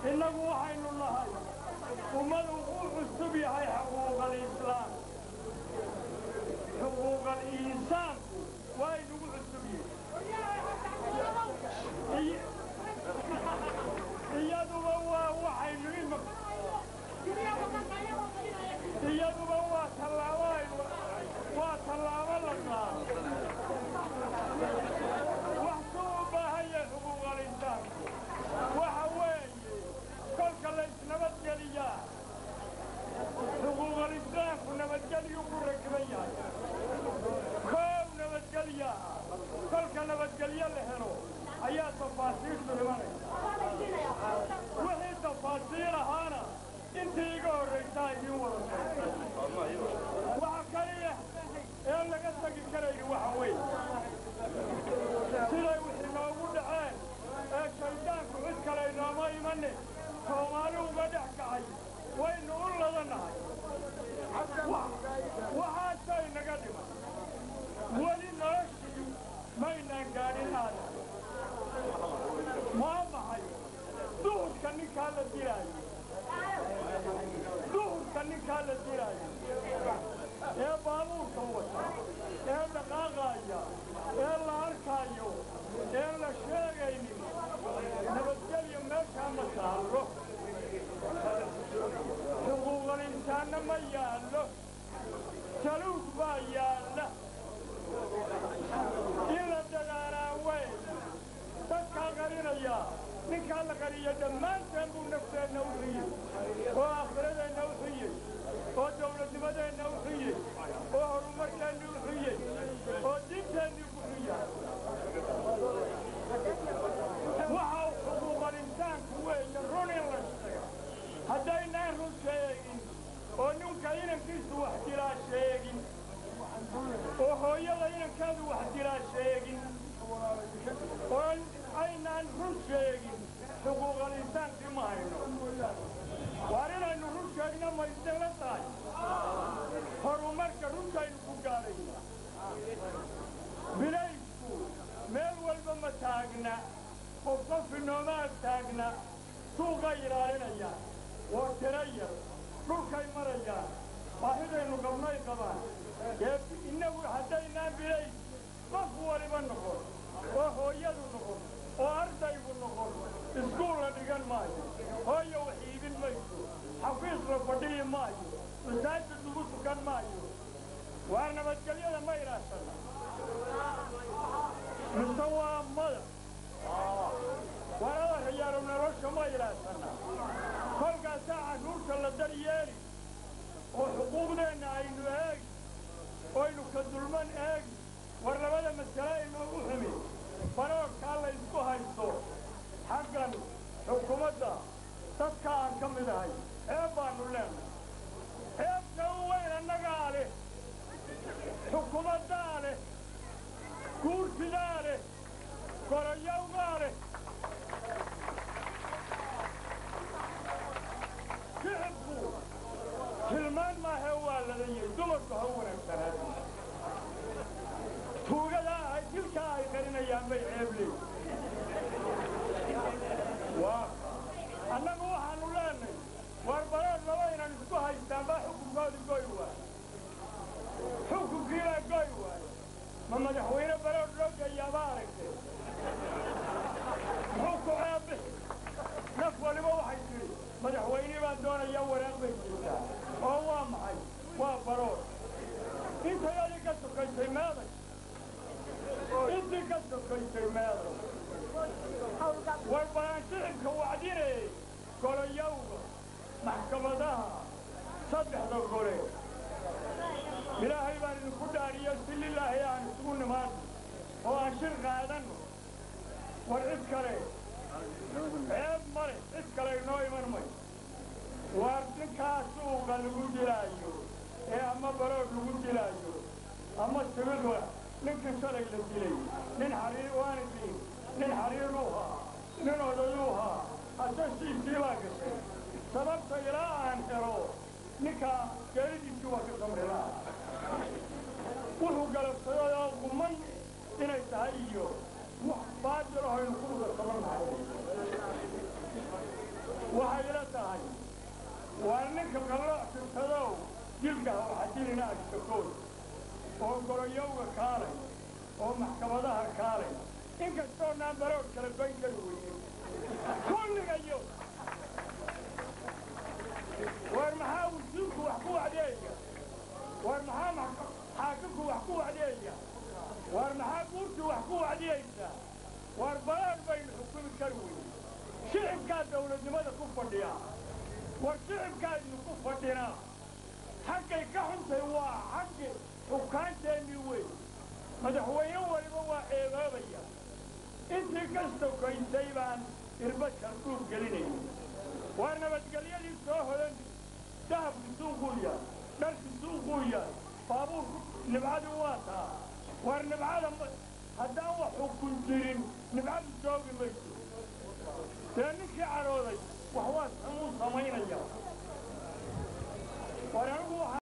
innagu waxaynu nahay ummadu uu cusub yahay xuquuqalislaam xuquuqal-insaanku waa inugu cusub yihi iyaduba waa waxaynu ima iyaduba waa tallaabo waa tallaabo la qaado wax suu u baahan yahay xuquuqal-insaanku waxa weeye kolka la isnabadgeliyaa xuquuqal-islaamku nabadgelyuu ku rakiban yahay koow nabadgelyaa kolka nabadgelyo la helo ayaa tafaasiirtu dhimanaysa wixii tafaasiir ahaana intii iga horraysaa idiin wada waxa kaliya ee laga tagi karayni waxa weeye siday wixii noogu dhaceen ee shayddaanku cid kale inooma imane soomaali uga dhex kacay waynu u ladannahay waxaasay naga dhiman weli noloshii maynaan gaadhin aadan maa maxay duhurka ninkaa la dilaayo duhurka ninkaa la dilaayo ee baabuurka wata ee dhaqaaqaaya ee la arkaayo ee la sheegaynin nabadgelyo meeshaa ma taallo xuquuqal-insaanna ma yaallo jaluug baa yaalla in la dagaalaa wey dadkaa qarinayaa ninkaa la qariya dhammaanteen buu nafteenna u xiyey oo aakhiradeenna u xiyey oo dawladnimadeenna u xiyey oo horumarkeenni u xiyey oo diinteenni ku xiya waxa xuquuqal-insaanku weeye run in la sheego haddaynaan run sheegin oo ninka inankiisu wax dilaa sheegin oo hooyada inankeedu wax dilaa sheegin oo aynaan run sheegin xuquuqal-insaankii ma hayno waar inaynu run sheegno ma isdala tahay horumarka runtaynu ku gaadhayna bilaysku meel walba ma taagna qof qof inoomaa taagna suuqay ilaalinayaan waa tiro yar dhulkay marayaan baahidaynu qabnay qabaan ee innagu haddaynaan bilays qof waliba noqon oo hooyadu noqon oo ardaygu noqon iskuul la dhigan maayo hooyo wax iibin mayso xafiis la fadhiyi maayo masaajid lagu tukan maayo waa nabadgelyada ma ilaashana mise waa mada warada rayaalo nolosha ma ilaashana kolkaasaa carruurta la daryeeli oo xuquuqdeenna aynu eegi oynu ka dulman eegi war labada masale inoogu xumi baroorkaa la ysku haysto xaggan xukuumadda dadka aan ka mid ahay ceeb baannu leenahay ceebka u weyn annagaa leh xukuumaddaa leh guursidaa leh gorayowgaa leh shicibku tilmaan maahe waa ladayay dumarku ha u wanaagsanaa tuugadaa ay dilkaa ay qarinayaan bay ceebley waa annagu waxaannu leenay war bareer laba inan isku haystaan baa xukunkoodi goy waay xukunkiibaa goy waay ma madaxweyne bareer loo geeyaaba aragtay muxuu ku ceebbi naf waliba waxay tidhi madaxweynii baan doonayaa waraaq bay jirtaa oo waa maxay waa baroor intay adi ka sokaysay meeday intii ka sokaysay meeday war balaan shicibka wacdine golayowga maxkamadaha saddexda gole ilaahay baan idinku dhaariyo si lilaahi aan isugu nimaadno oo aan shir qaadanno war cid kale ceeb male cid kale inoo iman may waar ninkaa suuqa lagu dilaayo ee ama baroor lagu dilaayo ama sibidwa ninkii shalay la dilay nin xariir waana diin nin xariiruu haa nin odayuu haa asasiisii baa gashay sababta ilaa aan helo ninkaa geeridiisii waa ka samrilaa wuxuu galabsaday oo guman inay tahay iyo wax baadil ahaynu ku wada qaban lahay ninka qallooc sirtadow dilka waxaa dilina ashtakood oo goroyowga kaalay oo maxkamadaha kaalay inkastoo naambarood kala bayn kari weyne kulligayo war maxaa wasiirku wax ku wacdeeya war maxaa xaakimku wax ku wacdeeya war maxaa guurtu wax ku wacdiyaysaa war balaad baynu xukumi kari weyne shicibkaa dawladnimada ku fadhiya war shicibkaa idinku fadhinaa xaggay ka xuntay waa xaggi xukaanteennii wey madaxweyne waliba waa eebaabaya intii ka sokaysay baan irbadkan dhuur gelinayna waa nabadgelyadii soo hodan dahabki suuquu yahay dharki suuquu yahay baabuurku nibcadii waa taa war nibcada haddaan wax xukun jirin nibcadu joogi mayso dee ninkii cadhooday wax waa samuu samaynaya war anigu